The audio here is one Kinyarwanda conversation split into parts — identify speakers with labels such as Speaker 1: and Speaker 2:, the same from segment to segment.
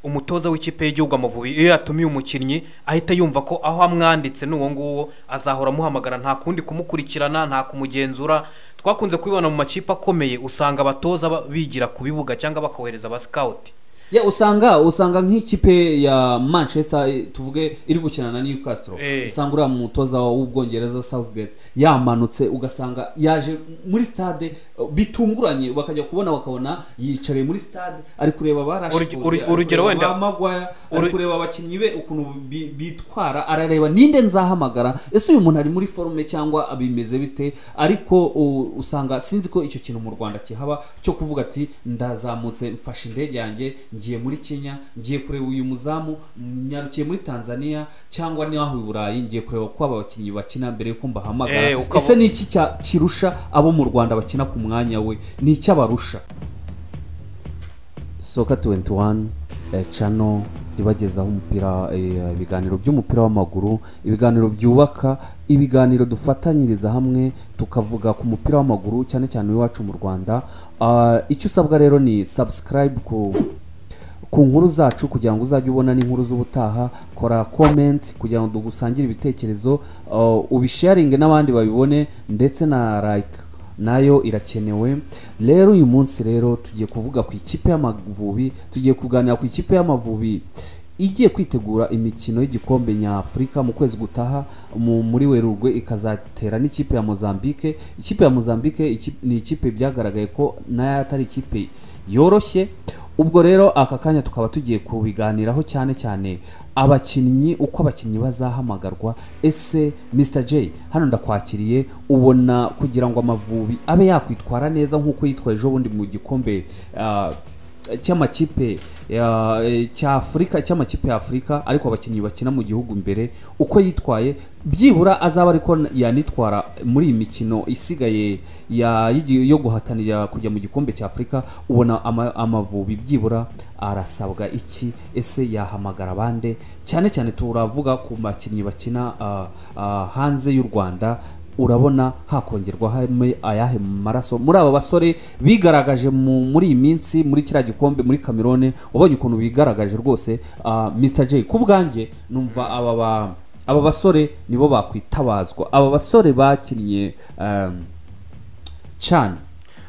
Speaker 1: umutoza w'ikipe y'igihugu amavubi iyo yatumiye umukinnyi ahita yumva ko aho amwanditse n'uwo nguwo azahora amuhamagara nta kundi kumukurikirana nta kumugenzura twakunze kubibona mu makipe akomeye usanga abatoza ba- bigira ku bibuga cyangwa bakohereza abasikawuti
Speaker 2: ya usanga usanga nk'ikipe ya manchester eh, tuvuge iri gukina na newcastle
Speaker 1: Eh.
Speaker 2: usanga uriya mutoza w'ubwongereza southgate yamanutse ugasanga yaje muri stade eh, bitunguranye bakajya kubona bakabona yicariye muri stade ari kureba
Speaker 1: Uruge- uruge- urugero wenda-
Speaker 2: bamagwaya ari
Speaker 1: Uru-
Speaker 2: kureba abakinnyi be ukuntu bi- bitwara arareba ninde nzahamagara ese uyu muntu ari muri forume cyangwa bimeze bite ariko u- usanga sinzi ko icyo kintu mu rwanda kihaba cyo kuvuga ati ndazamutse mfashe indege yanjye ngiye muri kenya ngiye kureba uyu muzamu mm, nyarukiye muri tanzania cyangwa n'aho i burayi ngiye kureba ko aba bakinnyi bakina mbere yuko mbahamagara
Speaker 1: Eh, ukaba-
Speaker 2: ese ni iki cya- kirusha abo mu rwanda bakina ku mwanya we ni iki abarusha soka 21 eh, channel ibagezaho umupira eh, ibiganiro by'umupira w'amaguru ibiganiro byubaka ibiganiro dufatanyiriza hamwe tukavuga ku mupira w'amaguru cyane cyane iwacu mu rwanda Ah, icyo usabwa rero ni subscribe ku ku nkuru zacu kugira ngo uzajye ubona n'inkuru z'ubutaha kora comment kugira ngo dugusangire ibitekerezo uh, ubisharinge n'abandi babibone ndetse na like nayo irakenewe rero uyu munsi rero tugiye kuvuga ku ikipe y'amavubi tugiye kuganira ku ikipe y'amavubi igiye kwitegura imikino y'igikombe nyafurika mu kwezi gutaha mu- muri werurwe ikazatera n'ikipe ya mozambique ikipe ya mozambique iki- ni ikipe byagaragaye ko nayo atari ikipe yoroshye ubwo rero aka kanya tukaba tugiye kubiganiraho cyane cyane abakinnyi uko abakinnyi bazahamagarwa ese mr j hano ndakwakiriye ubona kugira ngo amavubi abe yakwitwara neza nk'uko yitwaye ejo bundi mu gikombe ah, cy'amakipe ya- eh, cy'afurika cy'amakipe ya afurika ariko abakinnyi bakina mu gihugu imbere uko yitwaye byibura azaba ariko yanitwara muri iyi mikino isigaye ya- y'igi- yo guhatanira kujya mu gikombe cya afurika ubona ama- amavubi byibura arasabwa iki ese yahamagara bande cyane cyane turavuga ku bakinnyi bakina ah, ah, hanze y'u rwanda urabona hakongerwa hamwe ayahe maraso muri aba basore bigaragaje mu- muri iyi minsi muri kiriya gikombe muri kamerone wabonye ukuntu bigaragaje rwose ah, mr j ku bwanjye numva aba ba- aba basore nibo bakwitabazwa aba basore bakinnye um, cyane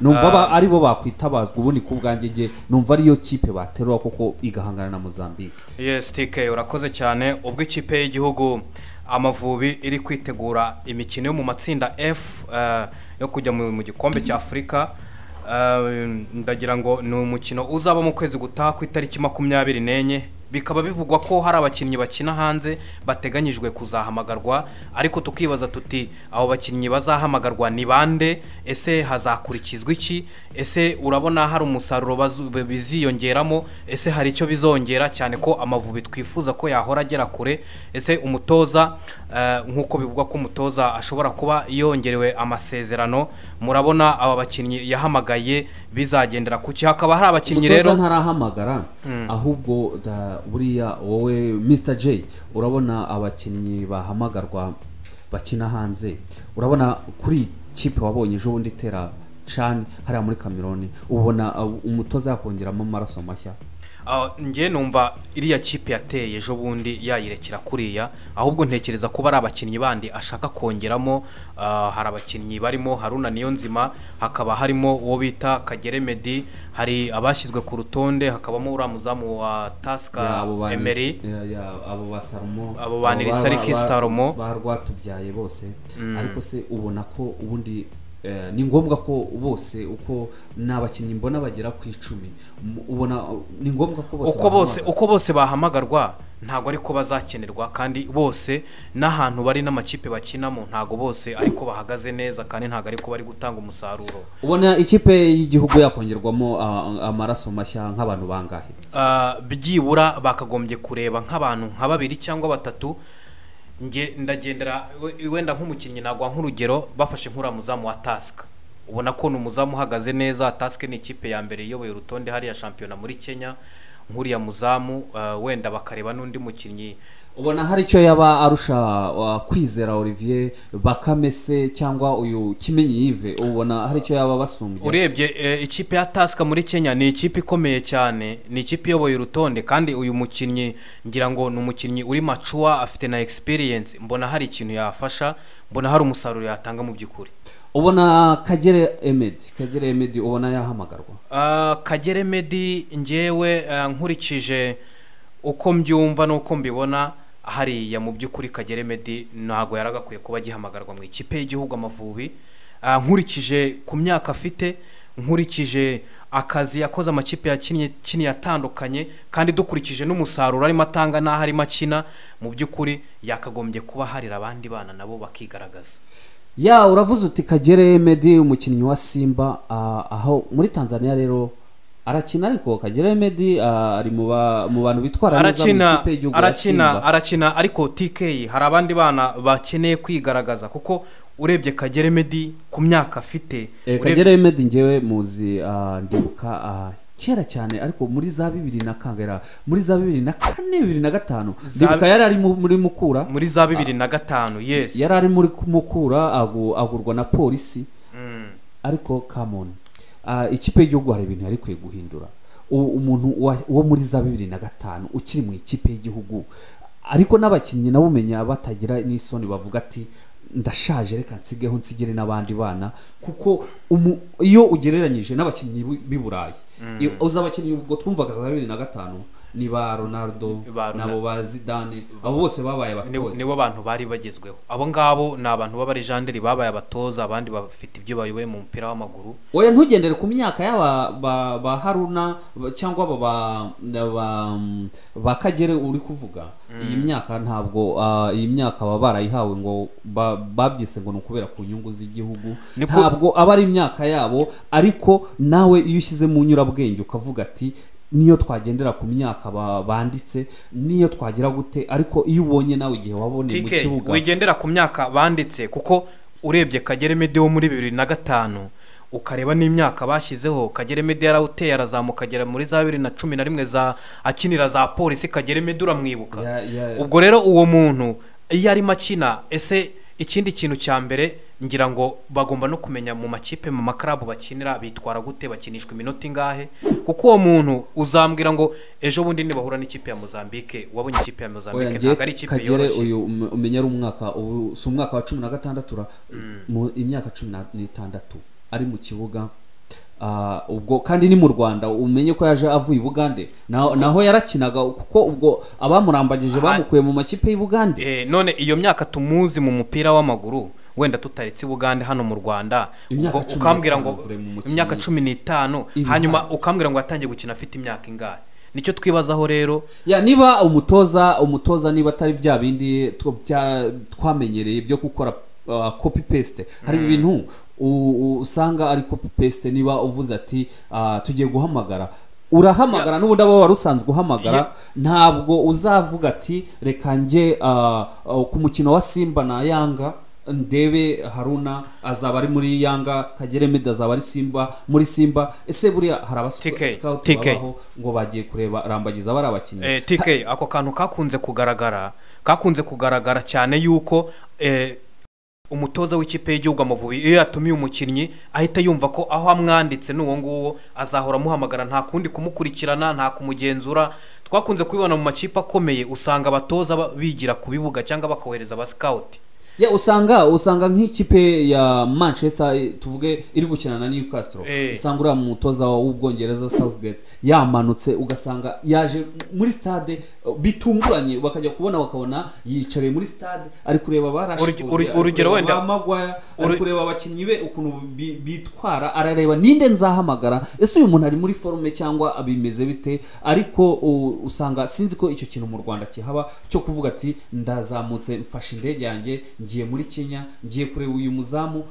Speaker 2: numva aba ari bo bakwitabazwa ubundi ku bwanjye nge numva ariyo kipe baterura kuko igahangana na mozambique
Speaker 1: yes tike urakoze cyane ubwo ikipe y'igihugu amavubi iri kwitegura imikino yo mu matsinda f eh, yo kujya mu mu gikombe cya afurika Eh, ndagira ngo ni umukino uzaba mu kwezi gutaha ku itariki makumyabiri n'enye bikaba bivugwa ko hari abakinnyi bakina hanze bateganyijwe kuzahamagarwa ariko tukibaza tuti abo bakinnyi bazahamagarwa ni bande ese hazakurikizwa iki ese urabona hari umusaruro bazu- biziyongeramo ese hari icyo bizongera cyane ko amavubi twifuza ko yahora agera kure ese umutoza eh, nk'uko bivugwa ko umutoza ashobora kuba yongerewe amasezerano murabona aba bakinnyi yahamagaye bizagendera ku ki hakaba hari abakinnyi
Speaker 2: umutoza
Speaker 1: rero
Speaker 2: ntarahamagara ahubwo da- buriya wowe mr j urabona abakinnyi bahamagarwa bakina hanze urabona kuri iyi kipe wabonye ejo bundi itera cani hariya muri kameroni ubona uh, umutoza yakongeramo amaraso mashya
Speaker 1: Ah, njye numva iriya kipe yateye ejo bundi yayirekera kuriya ahubwo ntekereza ko ari abakinnyi bandi ashaka kongeramo ah, hari abakinnyi barimo haruna niyonzima hakaba harimo uwo bita kagere medi hari abashyizwe ku rutonde hakabamo uriya muzamu wa
Speaker 2: Ya,
Speaker 1: tasika
Speaker 2: abo ba-
Speaker 1: emeri
Speaker 2: ya- ya, abo ba
Speaker 1: Abo
Speaker 2: salomo
Speaker 1: ba
Speaker 2: abo ba-
Speaker 1: Nilisaliki
Speaker 2: ba- ba-
Speaker 1: Salomo.
Speaker 2: ba rwatubyaye bose ariko se ubona ko ubundi eh, ni ngombwa ko bose uko ni abakinnyi mbona bagera ku icumi M- ubona uh, ni ngombwa ko bose
Speaker 1: uko bose
Speaker 2: bahamagara.
Speaker 1: uko bose bahamagarwa ntabwo ariko bazakenerwa kandi bose n'ahantu bari n'amakipe bakinamo ntabwo bose ariko bahagaze neza kandi ntabwo ariko bari gutanga umusaruro
Speaker 2: ubona ikipe y'igihugu yakongerwamo ah, amaraso mashya nk'abantu bangahe
Speaker 1: Ah, byibura bakagombye kureba nk'abantu nka babiri cyangwa batatu nge ndagendera we- wenda nk'umukinnyi nagwa nk'urugero bafashe nk'uriya muzamu wa tasika ubona ko ni umuzamu uhagaze neza tasike ni ikipe ya mbere iyoboye urutonde hariya shampiyona muri kenya nk'uriya muzamu ah, wenda bakareba n'undi mukinnyi
Speaker 2: ubona hari icyo yaba arusha uh, kwizera olivier bakame se cyangwa uyu kimenyi yive ubona hari icyo yaba basumbye
Speaker 1: urebye eh, ikipe ya tasika muri kenya ni ikipe ikomeye cyane ni ikipe iyoboye urutonde kandi uyu mukinnyi ngira ngo ni umukinnyi uri macuwa afite na egisipiriyensi mbona hari ikintu yafasha mbona hari umusaruro yatanga mu by'ukuri
Speaker 2: ubona kagere emedi kagere emedi ubona yahamagarwa
Speaker 1: Ah, kagere medi ngewe ah, nkurikije uko mbyumva n'uko mbibona hariya mu by'ukuri kagere medi ntabwo yaragakwiye kuba agihamagarwa mu ikipe y'igihugu amavubi Ah, nkurikije ku myaka afite nkurikije akazi yakoze amakipe yakinnye kiniye atandukanye kandi dukurikije n'umusaruro arimo atanga n'aho arimo akina mu by'ukuri yakagombye kuba harira abandi bana nabo bakigaragaza
Speaker 2: ya uravuze uti kagere emedi umukinnyi wa simba ah, aho muri tanzania rero arakina ariko kagere emedi ah, ari mu ba- mu bantu bitwara neza mu
Speaker 1: arakina
Speaker 2: ikipe y'igihugu ya
Speaker 1: arakina
Speaker 2: simba
Speaker 1: arakina ariko tk hari abandi bana bakeneye kwigaragaza kuko urebye kagere medi ku myaka afite
Speaker 2: Eh,
Speaker 1: urebye-
Speaker 2: kagere emedi ngewe muzi ah, ndibuka ah, kera cyane ariko muri za bibiri na kagera muri za bibiri na kane bibiri na gatanu
Speaker 1: Za-
Speaker 2: ndibuka yari ari mu- muri mukura
Speaker 1: muri za bibiri na gatanu yes
Speaker 2: yari ari muri mukura agu- agurwa na polisi
Speaker 1: Mm.
Speaker 2: ariko kamoni ikipe y'igihugu hari ibintu yari ikwiye guhindura U- umuntu wa- wo muri za bibiri na gatanu ukiri mu ikipe y'igihugu ariko n'abakinnyi nabo umenya batagira n'isoni bavuga ati ndashaje reka nsigeho nsigire n'abandi bana kuko umu- iyo ugereranyije n'abakinnyi b'i- b'i burayi I- uzi abakinnyi ubwo twumvaga za bibiri na gatanu ni ba ronaldo
Speaker 1: Ba Ronaldo.
Speaker 2: nabo ba zidane abo bose babaye
Speaker 1: Ni-
Speaker 2: abatoza
Speaker 1: nibo bantu bari bagezweho abo ngabo ni abantu b'abarejanderi babaye abatoza abandi bafite ibyo bayoboye mu mupira w'amaguru
Speaker 2: oya ntugendere ku myaka y'aba ba, ba haruna ba- cyangwa aba ba, ba, ba kagere uri kuvuga iyi myaka ntabwo ah, iyi myaka baba barayihawe ngo ba- babyise ngo ni ukubera ku nyungu z'igihugu
Speaker 1: Ni ko-
Speaker 2: ntabwo aba ari imyaka yabo ariko nawe iyo ushyize mu nyurabwenge ukavuga ati niyo twagendera ku myaka ba- banditse niyo twagira gute ariko iyo ubonye nawe igihe waboneye mu
Speaker 1: tk
Speaker 2: kibuga
Speaker 1: wigendera ku myaka banditse kuko urebye kagere medi wo muri bibiri na gatanu ukareba n'imyaka bashyizeho kagere medi yarawuteye arazamuka agera muri za bibiri na cumi na rimwe za akinira za polisi kagere medi uramwibuka
Speaker 2: Ya- ya-
Speaker 1: ubwo rero uwo muntu iyo arimo akina ese ikindi kintu cya mbere ngira ngo bagomba no kumenya mu makipe mu makarabu bakinira bitwara gute bakinishwa iminota ingahe kuko uwo muntu uzambwira ngo ejo bundi nibahura n'ikipe ya mozambique wabonye ikipe ya
Speaker 2: oya
Speaker 1: mozambique ntabwo ari
Speaker 2: ngiye
Speaker 1: ikipe
Speaker 2: kagere
Speaker 1: yoroshye
Speaker 2: uyu um- umenya ari umwaka ubu si umwaka wa cumi na gatandatu ra- mu imyaka cumi na- n'itandatu ari mu kibuga Ah, ubwo kandi ni mu rwanda umenye ko yaje avuye i bugande Na- naho yarakinaga kuko ubwo abamurambagije
Speaker 1: Aha.
Speaker 2: bamukuye mu makipe y'i bugande
Speaker 1: Eh, none iyo myaka tumuzi mu mupira w'amaguru wenda tutaretse i bugande hano mu rwanda
Speaker 2: Imyaka
Speaker 1: ubwo
Speaker 2: cumi
Speaker 1: ukambwira
Speaker 2: n'itanu
Speaker 1: ngo
Speaker 2: mvure mu mukinnyi.
Speaker 1: imyaka cumi n'itanu
Speaker 2: Ibihango.
Speaker 1: hanyuma ukambwira ngo yatangiye gukina afite imyaka ingahe nicyo twibazaho rero
Speaker 2: ya niba umutoza umutoza niba atari bya bindi two- bya- twamenyereye byo gukora uh, copy paste hari ibintu u- u- usanga ari copy paste niba uvuze ati uh, tugiye guhamagara urahamagara n'ubundi aba wari usanzwe
Speaker 1: Ye-
Speaker 2: uhamagara ntabwo uzavuga ati reka njye uh, uh, ku mukino wa simba na yanga ndebe haruna azaba ari muri yanga kagere medi azaba ari simba muri simba ese buriya hari
Speaker 1: TK,
Speaker 2: abasikaut
Speaker 1: TK.
Speaker 2: babaho ngo bagiye kureba rambagiza bari abakinnyi
Speaker 1: Eh, TK ako kantu kakunze kugaragara kakunze kugaragara cyane yuko eh, umutoza w'ikipe y'igihugu amavubi iyo yatumiye umukinnyi ahita yumva ko aho amwanditse n'uwo nguwo azahora amuhamagara nta kundi kumukurikirana nta kumugenzura twakunze kubibona mu makipe akomeye usanga abatoza ba- bigira ku bibuga cyangwa bakohereza abasikawuti
Speaker 2: ya usanga usanga nk'ikipe ya manchester eh, tuvuge iri gukina na newcastle
Speaker 1: Eh.
Speaker 2: usanga uriya mutoza w'ubwongereza southgate yamanutse ugasanga yaje muri stade eh, bitunguranye bakajya kubona bakabona yicaye muri stade ari kureba
Speaker 1: Uruge- uruge- urugero wenda-
Speaker 2: bamagwaya ari
Speaker 1: Uru-
Speaker 2: kureba abakinnyi be ukuntu bi- bitwara arareba ninde nzahamagara ese uyu muntu ari muri forume cyangwa bimeze bite ariko u- usanga sinzi ko icyo kintu mu rwanda kihaba cyo kuvuga ati ndazamutse mfashe indege yanjye ngiye muri kenya ngiye kureba uyu muzamu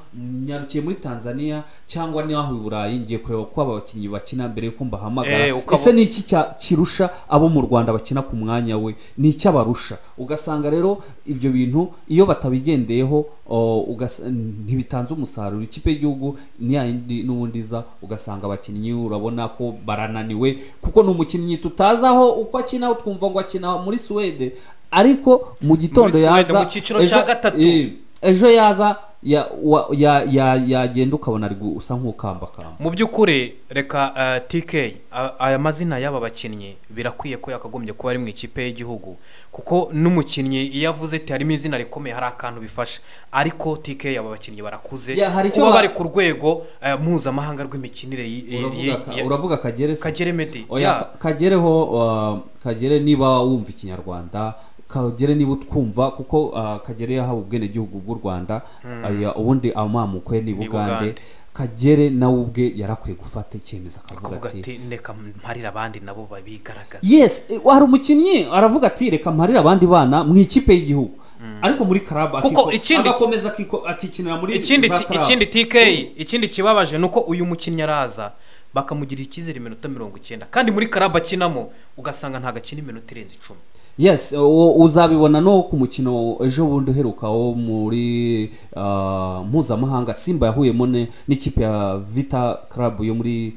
Speaker 2: nyarukiye muri tanzania cyangwa n'aho i burayi ngiye kureba ko aba bakinnyi bakina mbere yuko mbahamagara
Speaker 1: Eh, ukaba-
Speaker 2: ese ni iki cya- kirusha abo mu rwanda bakina ku mwanya we ni icy'abarusha ugasanga rero ibyo bintu iyo batabigendeyeho o, ugas- ntibitanze umusaruro ikipe y'igihugu ni ya yindi n'ubundi iza ugasanga abakinnyi urabona ko barananiwe kuko ni umukinnyi tutazi aho uko akina twumva ngo akina muri suwede ariko mu gitondo
Speaker 1: Muri Suède,
Speaker 2: yaza
Speaker 1: mu cyiciro cya
Speaker 2: ejo-
Speaker 1: gatatu.
Speaker 2: eh, ejo yaza ya- wa- ya- ya- yagenda ukabona ari gu- usa nk'ukambakamba
Speaker 1: mu by'ukuri reka eh, tk a- aya mazina y'aba bakinnyi birakwiye ko yakagombye kuba ari mu ikipe y'igihugu kuko n'umukinnyi iyo avuze ati harimo izina rikomeye hari akantu bifasha ariko tk aba bakinnyi barakuze
Speaker 2: Ya, hari icyo
Speaker 1: kuba
Speaker 2: ba-
Speaker 1: bari ku rwego eh, mpuzamahanga rw'imikinire y- y-
Speaker 2: Uravuga
Speaker 1: y-
Speaker 2: ka-
Speaker 1: ya-
Speaker 2: uravuga kagere se
Speaker 1: kagere medi
Speaker 2: oya
Speaker 1: ya.
Speaker 2: ka- kagereho uh, kagere niba wumva ikinyarwanda kagere niba utwumva kuko uh, kagere yahawe ubwenegihugu bw'u rwanda aya, ubundi amamuko ye ni bugande
Speaker 1: Bugande.
Speaker 2: kagere nawe ubwe yarakwiye gufata icyemezo akavuga
Speaker 1: kuvuga
Speaker 2: ati
Speaker 1: ati ndeka mparire abandi nabo babigaragaza
Speaker 2: yes eh, hari umukinnyi aravuga ati reka mparire abandi bana mu ikipe y'igihugu ariko muri karaba
Speaker 1: Kuko
Speaker 2: akiko-
Speaker 1: ikindi-
Speaker 2: agakomeza akiko- akikinira muri
Speaker 1: ikindi
Speaker 2: za
Speaker 1: ti-
Speaker 2: club.
Speaker 1: ikindi tk ikindi kibabaje ni uko uyu mukinnyi araza bakamugira icyizere iminota mirongo icyenda kandi muri karaba akinamo ugasanga ntagakina iminota irenze icumi
Speaker 2: yes u- uzabibona no ku mukino ejo bundi uheruka wo muri ah, mpuzamahanga simba yahuyemo ne- n'ikipe ya vita club yo muri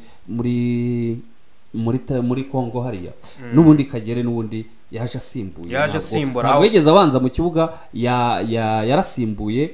Speaker 2: muri muri ta- muri congo hariya n'ubundi kagere n'ubundi yaje asimbuye
Speaker 1: Yaje
Speaker 2: Ntabwo-
Speaker 1: asimbura,
Speaker 2: ntabwo
Speaker 1: aho-
Speaker 2: yigeze abanza mu kibuga ya- ya- yarasimbuye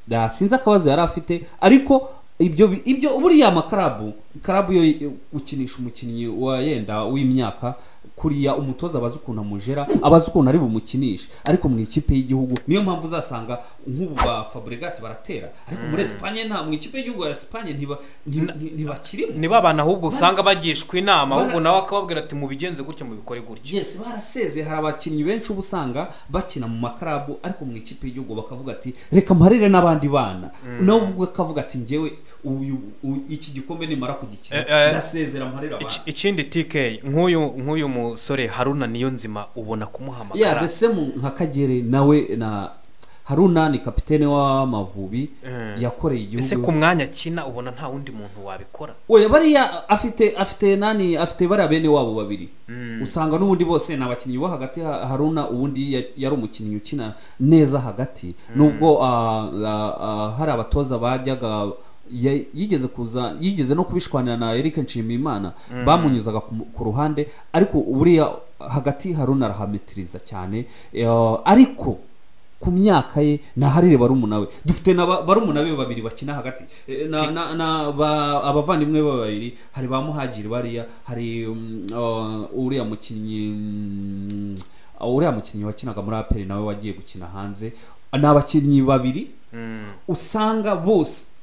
Speaker 2: ya- sinzi akabazo yari afite ariko ibyo bi- ibyo buriya makarabu karabu yo i- ukinisha umukinnyi wa yenda w'imyaka kuriya umutoza abazi ukuntu amujera abazi ukuntu ari bumukinishe ariko mu ikipe y'igihugu niyo mpamvu uzasanga nk'ubu ba Fabregas baratera ariko muri Espagne nta mu ikipe y'igihugu ya Espagne ntiba nti- nti- ntibakirimo
Speaker 1: niba abantu ahubwo usanga bagishwa inama
Speaker 2: Bara-
Speaker 1: ahubwo nawe akababwira ati mubigenze gutya mubikore gutya
Speaker 2: yes baraseze hari abakinnyi benshi uba usanga bakina mu makarabu ariko mu ikipe y'igihugu bakavuga ati reka mparire n'abandi bana nawe ubwo akavuga ati njyewe uyu- u- iki gikombe nimara kugikina
Speaker 1: Eh, eh,
Speaker 2: ndasezera mparire
Speaker 1: Iki-
Speaker 2: abana
Speaker 1: ikindi tk nk'uyu nk'uyu musore haruna niyo nzima ubona
Speaker 2: ya
Speaker 1: kumuhamagara
Speaker 2: the same nka kagere nawe na haruna ni kapitene w'amavubi
Speaker 1: Mm.
Speaker 2: yakoreye
Speaker 1: ese
Speaker 2: igihugu
Speaker 1: ku mwanya akina ubona nta wundi muntu wabikora
Speaker 2: oya bariya afite afite nani afite bariya bene wabo babiri usanga n'ubundi bose ni abakinnyi bo hagati ha- haruna ubundi ya- yari umukinnyi ukina neza hagati nubwo ah, ah, ah, hari abatoza bajyaga ya- yigeze kuza yigeze no kubishwanira na Eric Nshimiyimana bamunyuzaga ku mu- ku ruhande ariko buriya hagati haruna arahametiriza cyane Eh, ariko ku myaka ye naharire barumuna we dufite na ba- barumuna be babiri bakina hagati Eh, na, na, na ba, abavandimwe be babiri hari ba muhagiri bariya hari mm, uh, uriya mukinnyi mm, uh, uriya mukinnyi wakinaga muri aperi nawe wagiye gukina hanze ni abakinnyi babiri
Speaker 1: Mm,
Speaker 2: usanga bose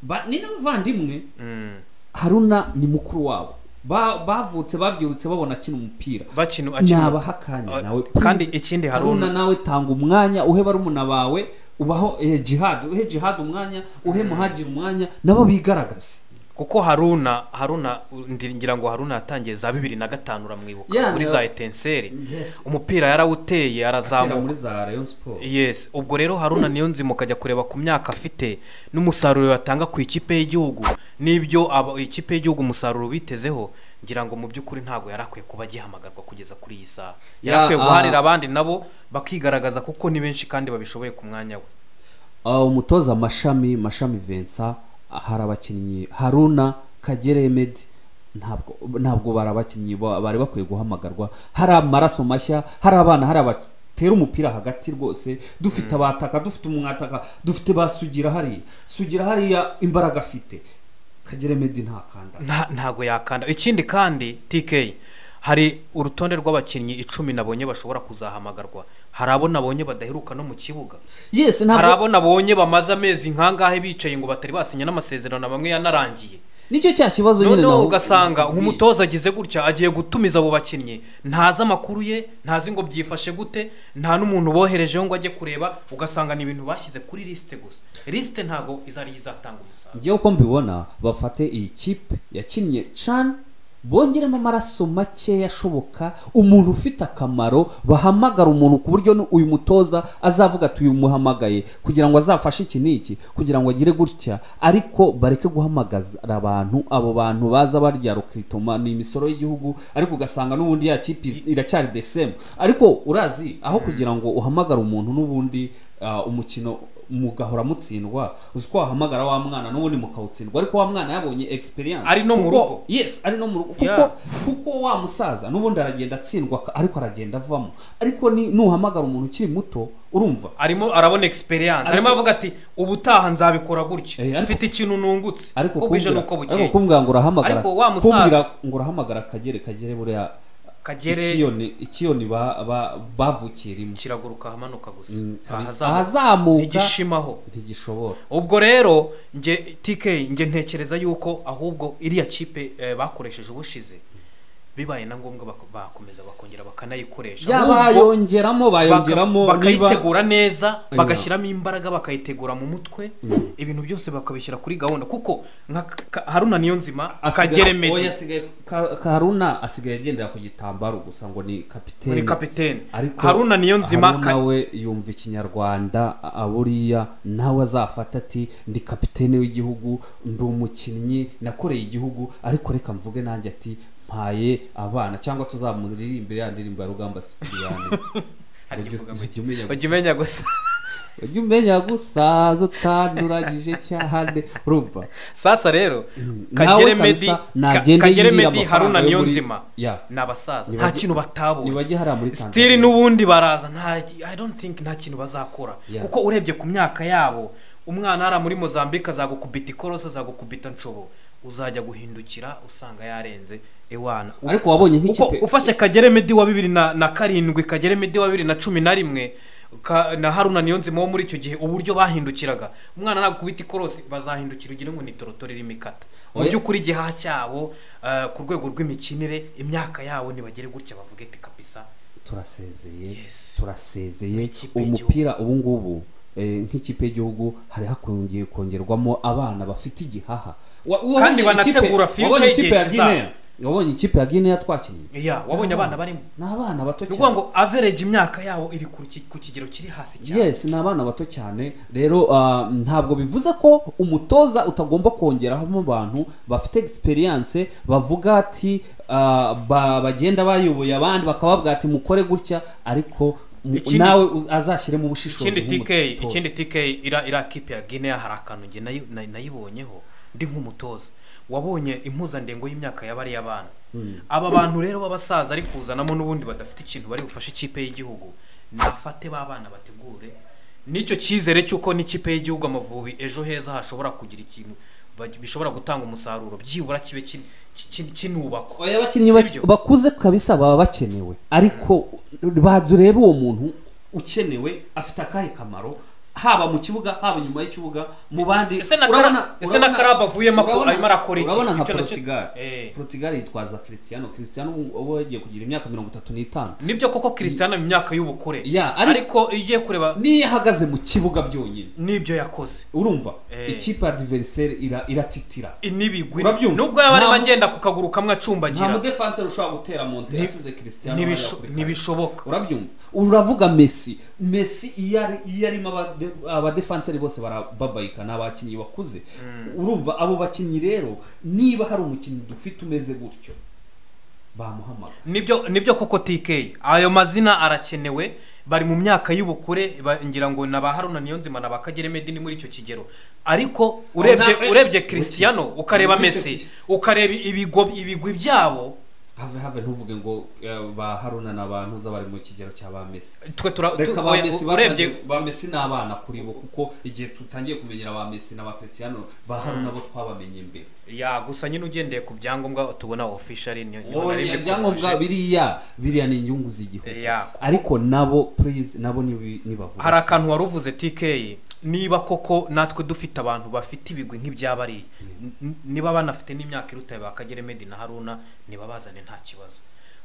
Speaker 2: ba, ni n'abavandimwe
Speaker 1: mm.
Speaker 2: haruna ni mukuru wabo Ba- bavutse babyirutse babona akina umupira
Speaker 1: bakina akina
Speaker 2: nabaha akanya
Speaker 1: Ah,
Speaker 2: nawe
Speaker 1: kandi
Speaker 2: please.
Speaker 1: ikindi Haruna-
Speaker 2: haruna nawe tanga umwanya uhe barumuna bawe ubaho eh, jihad uhe jihad umwanya uhe muhagire umwanya nabo bigaragaze
Speaker 1: kuko haruna haruna ndi- ngira ngo haruna yatangiye za bibiri na gatanu uramwibuka
Speaker 2: Yeah,
Speaker 1: muri
Speaker 2: na-
Speaker 1: za etenseri
Speaker 2: Yes.
Speaker 1: umupira yarawuteye
Speaker 2: Atera
Speaker 1: arazamuka
Speaker 2: muri za rayon sport
Speaker 1: yes ubwo rero haruna niyo nzima ukajya kureba ku myaka afite n'umusaruro yatanga ku ikipe y'igihugu n'ibyo aba- ikipe y'igihugu umusaruro bitezeho ngira ngo mu by'ukuri ntabwo yari akwiye kuba agihamagarwa kugeza kuri iyi saha yari
Speaker 2: Ya,
Speaker 1: akwiye
Speaker 2: ah.
Speaker 1: guharira abandi nabo bakigaragaza kuko ni benshi kandi babishoboye ku mwanya we
Speaker 2: Ah, umutoza mashami mashami Vincent hari abakinnyi haruna kagere emedi ntabwo ntabwo bari abakinnyi ba- bari bakwiye guhamagarwa hari amaraso mashya hari abana hari abatera umupira hagati rwose dufite abataka dufite umwataka dufite basugira hariya sugira hariya imbaraga afite kagere emedi ntakanda
Speaker 1: Nta- ntago yakanda ikindi kandi tk hari urutonde rw'abakinnyi icumi nabonye bashobora kuzahamagarwa hari abo nabonye badaheruka no mu kibuga
Speaker 2: yes
Speaker 1: hari
Speaker 2: ntabwo
Speaker 1: abo nabonye bamaze amezi nkangahe bicaye ngo batari basinya n'amasezerano na bamwe yanarangiye
Speaker 2: nicyo cya kibazo nyine
Speaker 1: noneho
Speaker 2: nawo-
Speaker 1: ugasanga nk'umutoza agize gutya agiye gutumiza abo bakinnyi ntazi amakuru ye ntazi ngo byifashe gute nta n'umuntu boherejeho ngo ajye kureba ugasanga ni ibintu bashyize kuri lisite gusa lisite ntabwo izari izatanga umusaruro
Speaker 2: njyewe uko mbibona bafate iyi kipe yakinnye can bongeremo amaraso makeya ashoboka umuntu ufite akamaro bahamagara umuntu ku buryo nu- uyu mutoza azavuga ati uyu muhamagaye kugira ngo azafashe iki n'iki kugira ngo agire gutya ariko bareke guhamagara abantu abo bantu baza barya rukitoma ni imisoro y'igihugu ariko ugasanga n'ubundi ya kipe iracyari the same ariko urazi aho kugira ngo uhamagare umuntu n'ubundi ah, umukino mugahora mutsindwa uzi ko wahamagara wa mwana n'ubundi mukawutsindwa ariko wa mwana yabonye experience
Speaker 1: Ari no mu
Speaker 2: Kuko-
Speaker 1: rugo.
Speaker 2: yes ari no mu rugo
Speaker 1: Yeah.
Speaker 2: kuko kuko wa musaza n'ubundi aragenda atsindwa ka- ariko aragenda avamo ariko ni nuhamagara umuntu ukiri muto urumva
Speaker 1: arimo arabona experience arimo avuga ati ubutaha nzabikora
Speaker 2: Eh,
Speaker 1: gutya
Speaker 2: ariko-
Speaker 1: mfite ikintu nungutse
Speaker 2: ariko
Speaker 1: uko bwije
Speaker 2: kumbwira
Speaker 1: n'uko
Speaker 2: ariko
Speaker 1: bukeye
Speaker 2: kumbwira ngo urahamagara
Speaker 1: Ariko wa musaza-
Speaker 2: kumbwira ngo urahamagara kagere kagere buriya
Speaker 1: Kagere-
Speaker 2: ikiyoni ikiyoni ba- ba- bavukiyemo
Speaker 1: kiraguruka ahamanuka gusa
Speaker 2: kabisa.
Speaker 1: Ahazamuka.
Speaker 2: Ahazamuka-
Speaker 1: ntigishimaho
Speaker 2: ntigishobora
Speaker 1: ubwo rero nge tk nge ntekereza yuko ahubwo iriya kipe eh, bakoresheje ubushize bibaye na ngombwa bak- bakomeza bakongera bakanayikoresha
Speaker 2: yaba
Speaker 1: Ahubwo
Speaker 2: bayongeramo
Speaker 1: baka-
Speaker 2: bayongeramo niba
Speaker 1: bakayitegura neza
Speaker 2: Oya.
Speaker 1: bagashyiramo imbaraga bakayitegura mu mutwe ibintu byose bakabishyira kuri gahunda kuko nka Ka- haruna niyo nzima
Speaker 2: asigaye-
Speaker 1: kagere
Speaker 2: oya,
Speaker 1: medi
Speaker 2: asigaye Ka- karuna asigaye agendera ku gitambaro gusa ngo ni kapitene
Speaker 1: ni kapitene
Speaker 2: ariko
Speaker 1: haruna niyo nzima
Speaker 2: Haruna we yumva ikinyarwanda a- buriya nawe azafata ati ndi kapitene w'igihugu ndi umukinnyi nakoreye igihugu ariko reka mvuge nanjye ati mpaye abana cyangwa tuzamuririmbire ya ndirimbo ya rugamba sipiriyani
Speaker 1: Hari
Speaker 2: Ujye-
Speaker 1: igivuga ngo
Speaker 2: ujye umenya
Speaker 1: ujya
Speaker 2: gusa.
Speaker 1: umenya gusa
Speaker 2: ujye umenya gusa zutanduranyije cyane urumva
Speaker 1: sasa rero
Speaker 2: Nawe
Speaker 1: kagere
Speaker 2: kabisa,
Speaker 1: medi
Speaker 2: nagende
Speaker 1: kagere
Speaker 2: yirire
Speaker 1: medi haruna
Speaker 2: amafaranga yo
Speaker 1: niyo
Speaker 2: muri-
Speaker 1: nzima
Speaker 2: Yeah.
Speaker 1: ni abasaza nta
Speaker 2: Nibajye-
Speaker 1: kintu batabonye
Speaker 2: nibajye hariya muri
Speaker 1: sitiri
Speaker 2: Tanzania.
Speaker 1: n'ubundi baraza nta i don't think nta kintu bazakora
Speaker 2: Yeah.
Speaker 1: kuko urebye ku myaka yabo umwana hariya muri mozambique azagukubita ikorosi azagukubita nshobo uzajya guhindukira usanga yarenze iwana
Speaker 2: ariko wabonye
Speaker 1: uko
Speaker 2: nk'ikipe
Speaker 1: ufashe kagere medi wa bibiri na, na karindwi kagere medi wa bibiri na cumi na rimwe ka, na haruna niyo nzima wo muri icyo gihe uburyo bahindukiraga umwana nagukubita ikorosi bazahindukira ugira ngo ni torotoro irimo ikata mu
Speaker 2: Oya.
Speaker 1: by'ukuri igihaha cyabo eh, ku rwego rw'imikinire imyaka yabo ntibagere gutya bavuge ati kabisa
Speaker 2: turasezeye
Speaker 1: Yes.
Speaker 2: turasezeye
Speaker 1: Nk'ikipe
Speaker 2: umupira ubu ngubu eh, nk'ikipe y'igihugu hari hakongeye kongerwamo abana bafite igihaha Wa- wabonye
Speaker 1: Kandi
Speaker 2: ikipe-
Speaker 1: banategura future
Speaker 2: wabonye
Speaker 1: y'igihe
Speaker 2: ikipe ya
Speaker 1: kizaza.
Speaker 2: Guinea? wabonye ikipe ya guinea twakinnye
Speaker 1: ya wabonye abana barimo
Speaker 2: ni abana bato
Speaker 1: ni ukuvuga
Speaker 2: cyane
Speaker 1: ngo average imyaka yabo iri ku ki- ku kigero kiri hasi cyane
Speaker 2: yes ni abana bato cyane rero ah, ntabwo bivuze ko umutoza utagomba kongeramo abantu bafite experience bavuga ati ah, ba- bagenda bayoboye abandi bakababwira ati mukore gutya ariko mu-
Speaker 1: Ikindi-
Speaker 2: nawe uz- azashyiremo ubushishozi
Speaker 1: ikindi tk
Speaker 2: nk'umutoza.
Speaker 1: ikindi tk ira ira kipe ya guinea hari akantu nge nayi- na- nayibonyeho ndi nk'umutoza wabonye impuzandengo y'imyaka ya bariya bana aba bantu rero b'abasaza ari kuzanamo n'ubundi badafite ikintu bari bufashe ikipe y'igihugu nafate ba bana bategure n'icyo cyizere cy'uko n'ikipe y'igihugu amavubi ejo heza hashobora kugira ikintu baj- bishobora gutanga umusaruro byibura kibe kin- kin- kinubakwa
Speaker 2: oya abakinnyi bak-
Speaker 1: Sibyo?
Speaker 2: bakuze kabisa baba bakenewe ariko bazi urebe uwo muntu ukenewe afite akahe kamaro haba mu kibuga haba nyuma y'ikibuga mu bandi
Speaker 1: Ese na
Speaker 2: urabona-
Speaker 1: Kara- ese
Speaker 2: urabona-
Speaker 1: na Karabo avuyemo ako-
Speaker 2: urabona-
Speaker 1: arimo arakora iki?
Speaker 2: urabona nka
Speaker 1: Icyo nacyo-
Speaker 2: Portugal
Speaker 1: Eh.
Speaker 2: Portugal yitwaza Cristiano Cristiano ubu- ubu yagiye kugira imyaka mirongo itatu n'itanu
Speaker 1: nibyo koko christian mu myaka y'ubukure
Speaker 2: Ya, ari-
Speaker 1: ariko iyo ugiye kureba
Speaker 2: niyo ahagaze mu kibuga byonyine
Speaker 1: n'ibyo yakoze
Speaker 2: urumva
Speaker 1: Eh.
Speaker 2: ikipe adversaire ira- iratitira
Speaker 1: inibigwi
Speaker 2: Urabyumva?
Speaker 1: nubwo yaba arimo
Speaker 2: Nta mu-
Speaker 1: agenda ku kaguru kamwe
Speaker 2: nta
Speaker 1: acumbagira
Speaker 2: mudefanse ushobora gutera monte yasize Cristiano
Speaker 1: ntibisho-
Speaker 2: hariya kuri kare.
Speaker 1: ntibishoboka
Speaker 2: urabyumva uravuga messi messi iyo ari- iyo arimo abade- abadefanseri bose barababayika ni abakinnyi bakuze urumva abo bakinnyi rero niba hari umukinnyi dufite umeze gutyo bamuhamagara
Speaker 1: nibyo nibyo koko tk ayo mazina arakenewe bari mu myaka y'ubukure ba- ngira ngo na ba haruna niyonzima na ba kagere medi ni muri icyo kigero ariko
Speaker 2: na-
Speaker 1: urebye
Speaker 2: eh,
Speaker 1: urebye christiano
Speaker 2: buki.
Speaker 1: ukareba
Speaker 2: Muri icyo
Speaker 1: messi
Speaker 2: kigero.
Speaker 1: ukareba ibigo- ibigwi byabo
Speaker 2: have have ntuvuge ngo eh, ba haruna n'abantu uza bari mu kigero cya ba messi
Speaker 1: twe tura tu-
Speaker 2: reka ba
Speaker 1: oya,
Speaker 2: messi
Speaker 1: urebye
Speaker 2: batangiye- ba messi ni abana kuri bo kuko igihe tutangiye kumenyera ba messi na ba cristiano ba haruna bo twabamenye mbere
Speaker 1: ya gusa nyine ugendeye ku byangombwa tubona officially niyo niyo na
Speaker 2: Oya,
Speaker 1: rimwe
Speaker 2: ibyangombwa
Speaker 1: tubuje.
Speaker 2: biriya biriya ni inyungu z'igihugu
Speaker 1: Ya, kuko-
Speaker 2: ariko nabo please nabo nibi- nibavuga
Speaker 1: hari akantu wari uvuze tk niba koko natwe dufite abantu bafite ibigwi nk'ibyabariye niba banafite n'imyaka irutaye bakagere medi na haruna nibabazane nta kibazo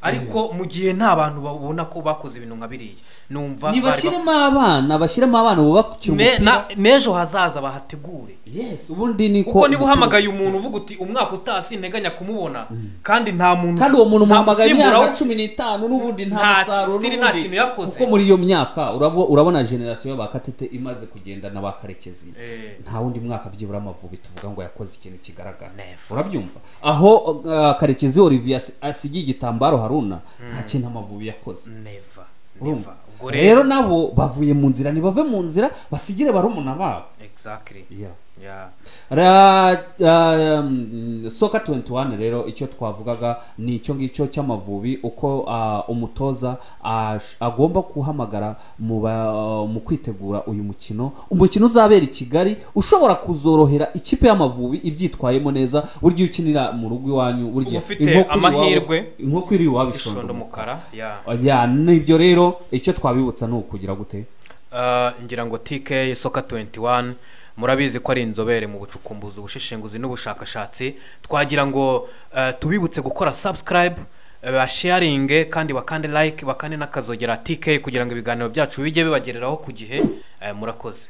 Speaker 1: ariko mu gihe nta bantu babona ko bakoze ibintu nka biriya numva bari
Speaker 2: nibashyiremo abana bashyiremo abana baba bakiri
Speaker 1: ba- Ne-
Speaker 2: umupira
Speaker 1: na- n'ejo hazaza bahategure
Speaker 2: yes ubundi ni
Speaker 1: kuko niba uhamagaye umuntu uvuga uti umwaka utaha sinteganya kumubona kandi nta muntu
Speaker 2: kandi uwo muntu
Speaker 1: nta
Speaker 2: umuhamagaye
Speaker 1: musimbura
Speaker 2: imyaka
Speaker 1: we-
Speaker 2: cumi n'itanu n'ubundi nta
Speaker 1: Nta-
Speaker 2: musaruro
Speaker 1: still nta
Speaker 2: n'ubundi-
Speaker 1: kintu yakoze.
Speaker 2: kuko muri iyo myaka urabo- urabona generasiyo y'abakatete imaze kugenda n'abakarekezi
Speaker 1: Eh.
Speaker 2: nta wundi mwaka byibura amavubi tuvuga ngo yakoze ikintu kigaragara
Speaker 1: Never.
Speaker 2: urabyumva aho uh, karekezi olivier asi- asigiye igitambaro haruna nta kintu amavubi yakoze
Speaker 1: Never.
Speaker 2: urumva
Speaker 1: Ubwo
Speaker 2: rero nabo bavuye mu nzira ntibave mu nzira basigire barumuna babo
Speaker 1: exactly
Speaker 2: Yeah.
Speaker 1: yeah
Speaker 2: Ra- ra- mm, soka 21 rero icyo twavugaga ni icyo ngicyo cy'amavubi uko ah, umutoza ah, sh- agomba guhamagara mu ba- mu kwitegura uyu mukino umukino uzabera i kigali ushobora kuzorohera ikipe y'amavubi ibyitwayemo neza buri gihe ukinira mu rugo iwanyu buri gihe
Speaker 1: Uba ufite
Speaker 2: inkoko iri iwawe-
Speaker 1: amahirwe.
Speaker 2: inkoko iri iwawe
Speaker 1: ishondo
Speaker 2: ishondo
Speaker 1: umukara yeah
Speaker 2: ya nibyo rero icyo twabibutsa ni ukugira gute
Speaker 1: Uh, ngira ngo TK Soka 21 murabizi ko ari inzobere mu bucukumbuzi ubushishinguzi n'ubushakashatsi twagira ngo uh, tubibutse gukora subscribe uh, basharinge kandi bakande like bakande n'akazogera TK kugira ngo ibiganiro byacu bijye bibagereraho ku gihe uh, murakoze